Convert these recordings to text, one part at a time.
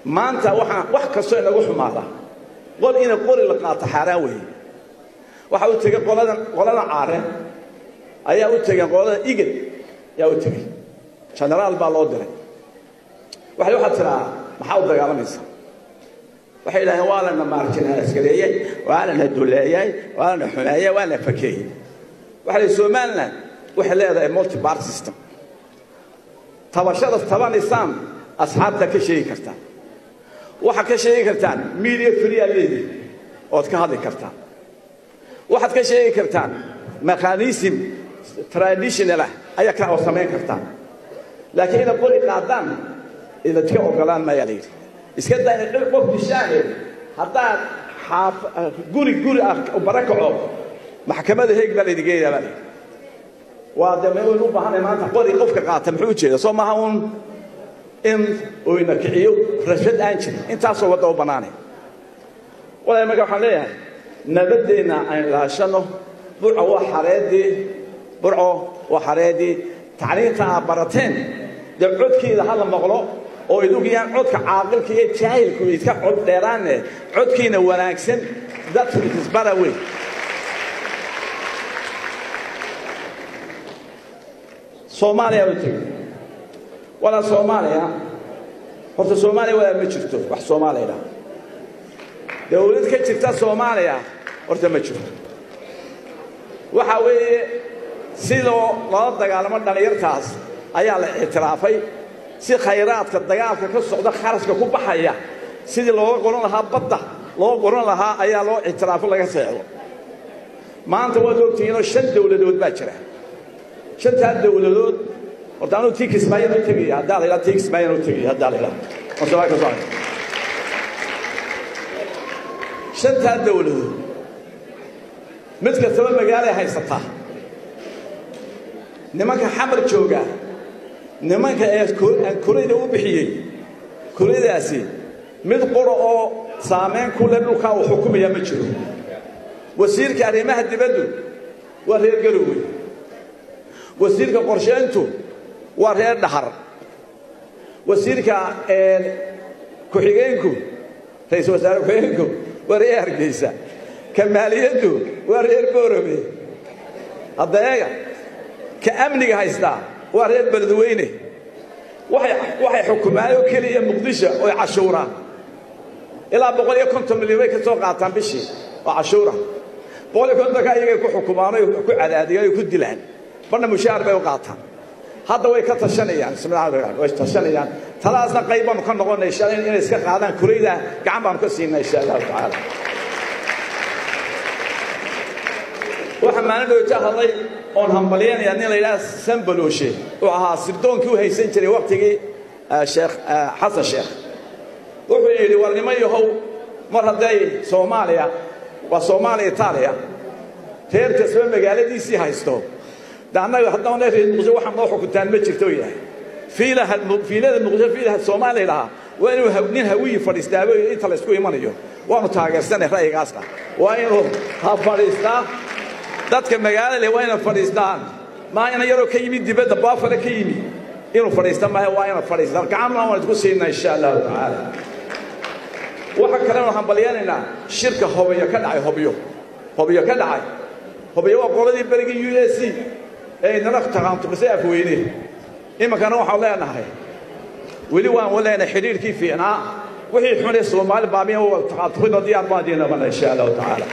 maanta waxaan wax kastoo inagu xumaada qol ina qori la qaato xaaraan weeye waxa u tegey qoladan qolada caare ayaa u tegeen qolada igad ayaa u tegey genaraal baa loo diray waxay waxaad tiraa maxaa u dagaalamaysaa waxay yidhahdeen waa lana maarjinaaskareeyey waa lana duleeyey waa lana xumeeyey waa lana fakeeyey waxaa la somaliland waxay leedahay multi bar system tabashada tabanaysaan asxaabta ka sheegi kartaan waxaad ka sheegi kartaan media free aad leedihi ood ka hadli kartaan waxaad ka sheegi kartaan mechanism traditional ah ayaa ka oo samayn kartaan laakiin inaad qori qaadaan idadka ogolaan mayaa la yidhi iska daa inaad qof dishaane haddaad xaaf guri guri ah bara kaco maxkamadda heeg baa laydin geenayaa baa la yidhi waa de waynu u baahanay maanta qori qofka qaata muxuu ujeeda soo maaha uun in oyna kiciyo rashad aan jirin intaasoo wadda u bannaanay walaal marka waxaan leeyahay nabadeenna aan ilaashano burco waa xareedii burco waa xareedii tacliinta aad barateen dee codkeeda ha la maqlo oo idugiyaan codka caaqilka iyo jaahilku iska cod dheeraanne codkiina wanaagsan dadku isbara wey soomaaliya u tegey walaa soomaaliya horta soomaaliya walaal ma jirto wax soomaaliya dhaha dawlad ka jirta soomaaliya horta ma jirto waxa weeye sidoo loola dagaalamo dhallinyartaas ayaa la ictiraafay si khayraadka dagaalka ka socda kharashka ku baxaya sidii looga qoran lahaa badda looga qoran lahaa ayaa loo ictiraafo laga seexdo maanta waad ogtihiinoo shan dawladood baa jira shantaa dawladood horta anuu tii kismaayan u tegaya haddaa la yidhaha tii kismaayan u tegaya haddaa la yidhaha horta waa ka soo shantaa dawladood mid kastaba magaalay haysataa nimanka xamar jooga nimanka ee aan kurayda u bixiyey kuraydaasi mid qura oo saamayn ku leh dhulkaa uu xukumaya ma jiro wasiirka arrimaha dibaddu waa reer garowey wasiirka qorsheyntu waa reer dhahar wasiirka ku-xigeenku ra-iisul wasaare ku-xigeenku waa reer hargeysa ka maaliyaddu waa reer boorame hadda eega ka amniga haystaa waa reer beledweyne waxay xukumaan oo keliya muqdisho oy cashuuraan ilaa boqol iyo konton milyan bay ka soo qaataan bishii oo cashuura boqol iyo kontonka iyagay ku xukumaan oy ku cadaadiyaan oy ku dilaan badna mushaar bay u qaataan hadda way ka tashanayaan way tashanayaan talaasna qayb baanu ka noqonay insha Allah inay iska qaadaan kurayda gacan baanu ka siinaa insha Allah tacaala waxa maalin dhowta hadlay oon hambalyanaya nin la yidhaha sambalooshe uu ahaa sirdoonkii u haysan jiray waqtigii sheekh xasan sheekh wuxuu yidhi war niman yahow mar hadday soomaaliya waa soomaaliya itaaliya reer kasba magaaladiisii haysto de annaga haddana reer muqdisho waxaa noo xukuntaan ma jirto yahay fiilaha fiilada muqdisho fiilaha soomaaliya dhahaa waa inuu nin hawiyi fadhiistaaba inta la isku imanayo waanu taageersanay ra'yigaasna waa inuu ha fadhiistaa dadka magaalada waa inay fadhiistaan maa ina yaroo ka yimid dibadda baafale ka yimid inuu fadhiista maaha waa inay fadhiistaan gacanna waan isku siinaa insha allahu tacaala waxa kalena hambalyanaynaa shirka hobiyo ka dhacay hobyo hobyo ka dhacay hobyo waa qoladii berigii u s c ee inala taqaantuqisay afweyne iminkana waxaan leenahay weli waan leenahay xidhiirkii fiicnaa wixii xunay soomaali baabiya taqaantuqida diyaar baan diinamana insha allahu tacaala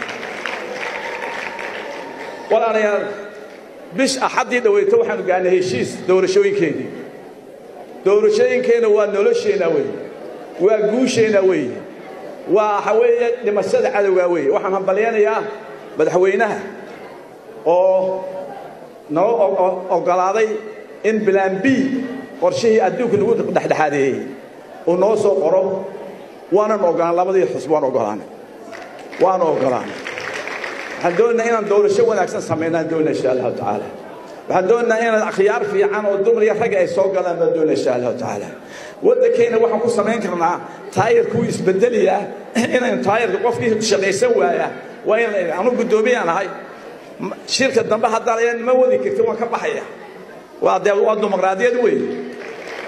walaalayaal bish axaddii dhaweyta waxaanu gaarnay heshiis doorashooyinkeedii doorashooyinkeenna waa nolosheenna weeye waa guusheenna weeye waa waxa weeye dhimashada cadowgaa weeye waxaan hambalyanayaa madaxweynaha oo noo oggolaaday in bilaan b qorshihii adduunka lagu dhexdhexaadeeyey uu noo soo qoro waanan oggolaan labadii xusb waan oggolaanay waanu oggolaanay waxaan doonaynaa inaan doorasho wanaagsan samaynaan doonaa insha allahu tacaala waxaan doonaynaa inaan akhyaar fiican oo dumar iyo rag ay soo galaan baan doonaa insha allahu tacaala waddankeenna waxaan ku samayn karnaa taayirka wuu isbedeliyaa inaynu taayirka qofkii shaqaysan waaya waa in anu guddoomiyaan ahay shirka dambe haddaa ma wadi karti waan ka baxaya waa dee waa dimuqraadiyad weeye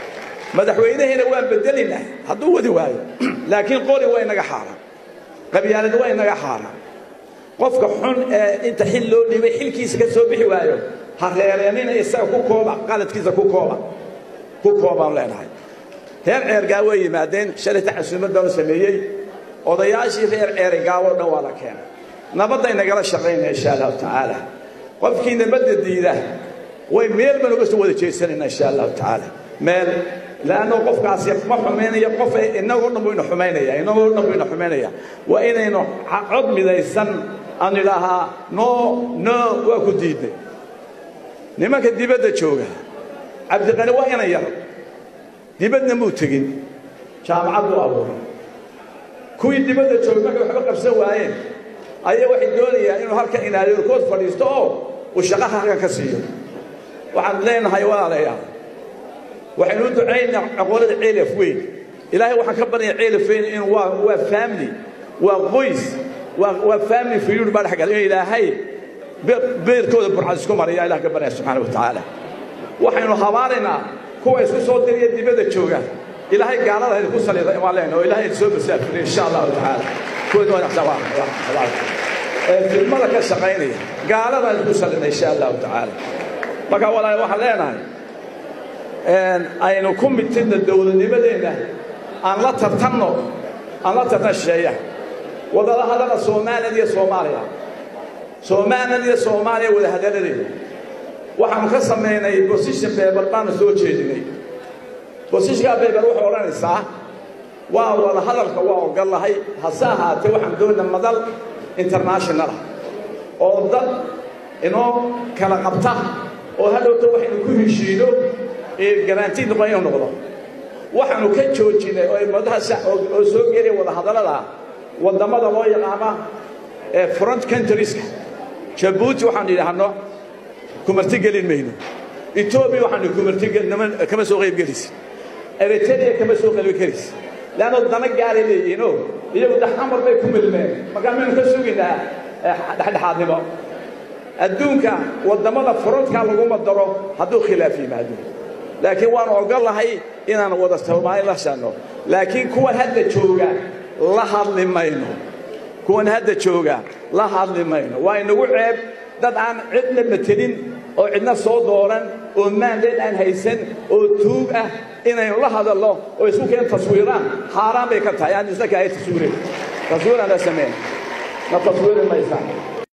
madaxweynaheena waan bedelinaa hadduu wadi waayo laakiin qori waa inaga xaaraan qabyaalad waa inaga xaaraan qofka xun ee inta xil loo dhibay xilkiisa ka soo bixi waayo ha reereenina isaga ku kooba qaladkiisa ku kooba ku koobaan leenahay reer ceergaa way yimaadeen shalayta casuumad baanu sameeyey odayaashii reer ceerigaawoo dhan waa la keenay nabadday nagala shaqaynaya insha allahu tacaala qofkii nabadda diida way meel baan uga soo wada jeesanayna insha allahu tacaala meel laanno qofkaasi ma xumaynaya qof inagoo dhan buu ina xumaynaya inagoo dhan buu ina xumaynaya waa inaynu cod midaysan aan idhaahaa no no waa ku diidnay nimanka dibadda jooga cabdiqani waa ina yar dibadna muu tegin jaamacad buu abuuray kuwii dibadda joogay markay waxba qabsan waayeen ayaa waxay doonayaan inuu halkan inaadeerkood fadhiisto oo uu shaqaha halkan ka siiyo waxaan leenahay walaalayaal waxaynu u ducaynaa aqoonada ceelaf weyn ilaahay waxaan ka baraya ceelaf weyn in waa waa family waa qoys waa waa family fiyuur baa dhexgal in ilaahay beerkooda burcad isku maraya ilaah ka baraya subxaana wa tacaala waxaynu habaaraynaa kuwa isku soo diriya dibadda jooga ilaahay gaalada haynu ku salida waan leenahay oo ilaahay soo masaafiriya insha allahu tacaala kuwa filmada ka shaqaynaya gaalada haynu ku salida insha allahu tacaala marka walaal waxaan leenahay aynu ku mitidna dowladnimadeenna aan la tartanno aan la tartan shisheeya wadada hadala somaliland iyo soomaaliya somaliland iyo soomaaliya wada hadaladeeda waxaanu ka samaynay bosition beber baanu soo jeedinay bosishkaa beber waxay odhanaysaa waa wada hadalka waa ogollahay hase ahaatee waxaan doonaa madal internationalah oo dad inoo kala qabta oo hadhowta waxaynu ku heshiino garanti noqon inuu noqdo waxaanu ka joojinay oo madaha oo soo gelaya wada hadallada waddamada loo yaqaana ee front countrieska jabuuti waxaanu yidhaahno kumarti gelin mayno etoobiya waxaanu kumarti kama soo qayb gelis eritrea kama soo qayb gelis leanno dana gaaray leeyihiinoo iyagu daxamar bay ku milmeen markaa maynu ka sugaynaa dhexdhexaadnimo adduunka waddamada frontka laguma daro hadduu khilaaf yimaado laakiin waanu ogollahay inaan wada soomaali la shanno laakiin kuwan hadda jooga la hadli mayno kuwan hadda jooga la hadli mayno waa inagu ceeb dad aan cidna matelin oo cidna soo dooran oo maandeed aan haysan oo tuug ah inaynu la hadalno oo isku keen taswiiraan xaaraan bay ka tahay aan isna kaahay taswiirin taswiiraan la sameyn ma taswiiri maysaa